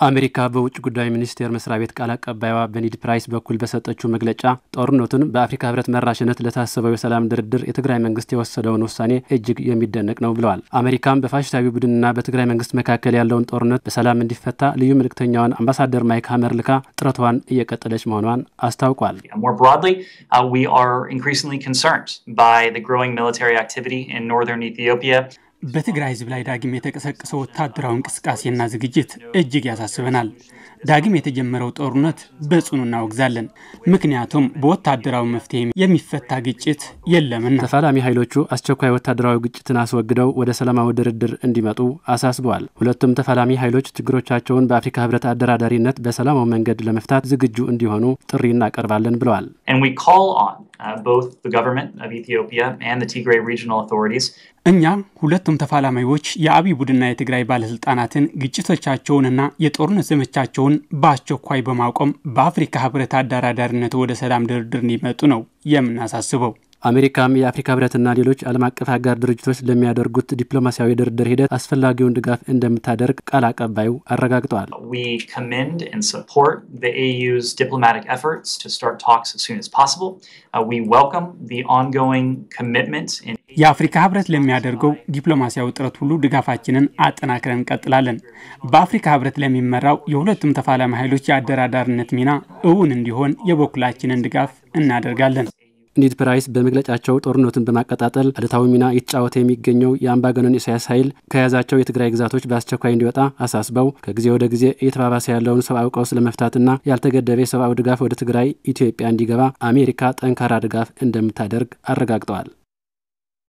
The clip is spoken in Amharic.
አሜሪካ በውጭ ጉዳይ ሚኒስቴር መስሪያ ቤት ቃል አቀባይዋ በኒድ ፕራይስ በኩል በሰጠችው መግለጫ ጦርነቱን በአፍሪካ ሕብረት መራሽነት ለታሰበው የሰላም ድርድር የትግራይ መንግስት የወሰደውን ውሳኔ እጅግ የሚደነቅ ነው ብለዋል። አሜሪካም በፋሽስታዊ ቡድንና በትግራይ መንግስት መካከል ያለውን ጦርነት በሰላም እንዲፈታ ልዩ መልእክተኛዋን አምባሳደር ማይክ ሀመር ልካ ጥረቷን እየቀጠለች መሆኗን አስታውቋል። More broadly, uh, we are increasingly concerned by the growing military activity in northern Ethiopia. በትግራይ ህዝብ ላይ ዳግም የተቀሰቀሰው ወታደራዊ እንቅስቃሴና ዝግጅት እጅግ ያሳስበናል። ዳግም የተጀመረው ጦርነት በጽኑ እናወግዛለን። ምክንያቱም በወታደራዊ መፍትሄ የሚፈታ ግጭት የለምና። ተፋላሚ ኃይሎቹ አስቸኳይ ወታደራዊ ግጭትን አስወግደው ወደ ሰላማዊ ድርድር እንዲመጡ አሳስበዋል። ሁለቱም ተፋላሚ ኃይሎች ችግሮቻቸውን በአፍሪካ ህብረት አደራዳሪነት በሰላማዊ መንገድ ለመፍታት ዝግጁ እንዲሆኑ ጥሪ እናቀርባለን ብለዋል። And we call on uh, both the government of Ethiopia and the Tigray regional authorities እኛ ሁለቱም ተፋላሚዎች የአብይ ቡድንና የትግራይ ባለስልጣናትን ግጭቶቻቸውንና የጦርነት ዘመቻቸውን በአስቸኳይ በማቆም በአፍሪካ ህብረት አደራዳሪነት ወደ ሰላም ድርድር እንዲመጡ ነው የምናሳስበው። አሜሪካም የአፍሪካ ህብረትና ሌሎች ዓለም አቀፍ አጋር ድርጅቶች ለሚያደርጉት ዲፕሎማሲያዊ ድርድር ሂደት አስፈላጊውን ድጋፍ እንደምታደርግ ቃል አቀባዩ አረጋግጠዋል። We commend and support the AU's diplomatic efforts to start talks as soon as possible. Uh, we welcome the ongoing commitment in የአፍሪካ ህብረት ለሚያደርገው ዲፕሎማሲያዊ ጥረት ሁሉ ድጋፋችንን አጠናክረን እንቀጥላለን። በአፍሪካ ህብረት ለሚመራው የሁለቱም ተፋላሚ ኃይሎች የአደራዳሪነት ሚና እውን እንዲሆን የበኩላችንን ድጋፍ እናደርጋለን። ኒድ ፕራይስ በመግለጫቸው ጦርነቱን በማቀጣጠል አሉታዊ ሚና የተጫወተ የሚገኘው የአምባገነን ኢሳያስ ኃይል ከያዛቸው የትግራይ ግዛቶች በአስቸኳይ እንዲወጣ አሳስበው ከጊዜ ወደ ጊዜ እየተባባሰ ያለውን ሰብአዊ ቀውስ ለመፍታትና ያልተገደበ የሰብአዊ ድጋፍ ወደ ትግራይ ኢትዮጵያ እንዲገባ አሜሪካ ጠንካራ ድጋፍ እንደምታደርግ አረጋግጠዋል።